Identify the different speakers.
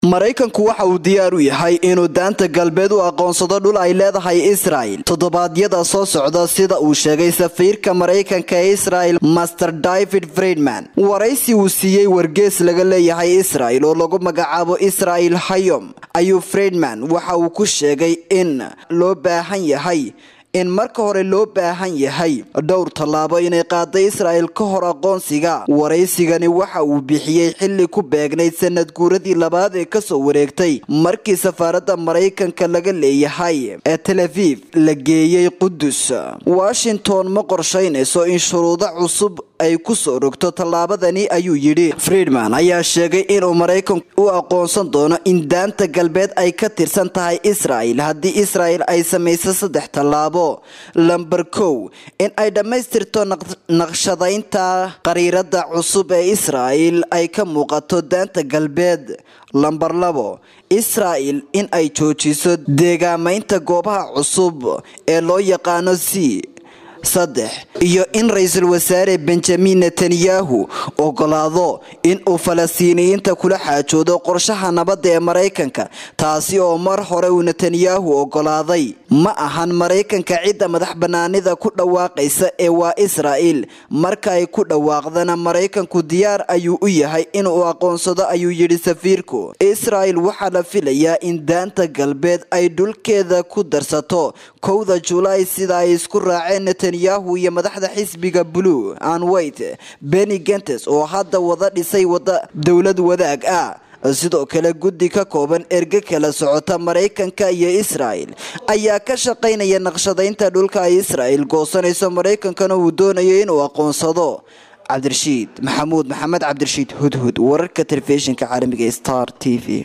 Speaker 1: maraykanku waxa uu diyaar u yahay inuu daanta galbeed u aqoonsado dhul ay leedahay israel toddobaadyada soo socda sida uu sheegay safiirka maraykanka ee israel master david friedman waraysi uu siiyey wargees laga leeyahay israel oo lagu magacaabo israel hayom ayuu friedman waxa uu ku sheegay in loo baahan yahay in marka hore loo baahan yahay dhowr tallaabo inay qaada israel ka hor aqoonsiga waraysigani waxa uu bixiyey xilli ku beegnayd sanad guuradii labaad ee kasoo wareegtay markii safaaradda maraykanka laga leeyahay ee tel aviv la geeyey qudus washington ma qorshaynayso in shuruudo cusub ay ku soo rogto tallaabadani ayuu yidhi friedman ayaa sheegay inuu maraykanku u aqoonsan doono in daanta galbeed ay ka tirsan tahay israel haddii israel ay samayso saddex tallaabo lamber kow in ay dhammaystirto naqshadaynta qariirada cusub ee israel ay ka muuqato daanta galbeed lamber labo israel in ay joojiso deegaamaynta goobaha cusub ee loo yaqaano c saddex iyo in ra-iisul wasaare benjamin netanyahu ogolaado in uu falastiiniyiinta kula xaajoodo qorshaha nabadda ee maraykanka taasi oo mar hore uu netanyahu ogolaaday ma ahan maraykanka cidda madax banaanida ku dhawaaqaysa ee waa israel marka ay ku dhawaaqdana maraykanku diyaar ayuu u yahay inuu aqoonsado ayuu yidhi safiirku israel waxaa la filayaa in daanta galbeed ay dhulkeeda ku darsato kowda julaay sida ay isku raaceen netanyahu iyo madaxda xisbiga blue an white benny gentes oo hadda wada dhisay wada dowlad wadaag ah sidoo kale guddi ka kooban erge kala socota maraykanka iyo israel ayaa ka shaqaynaya naqshadaynta dhulka ay israel goosanayso maraykankana uu doonayo inuu aqoonsado cabdirashiid maxamuud maxamed cabdirashiid hudhud wararka telefishinka caalamiga star t v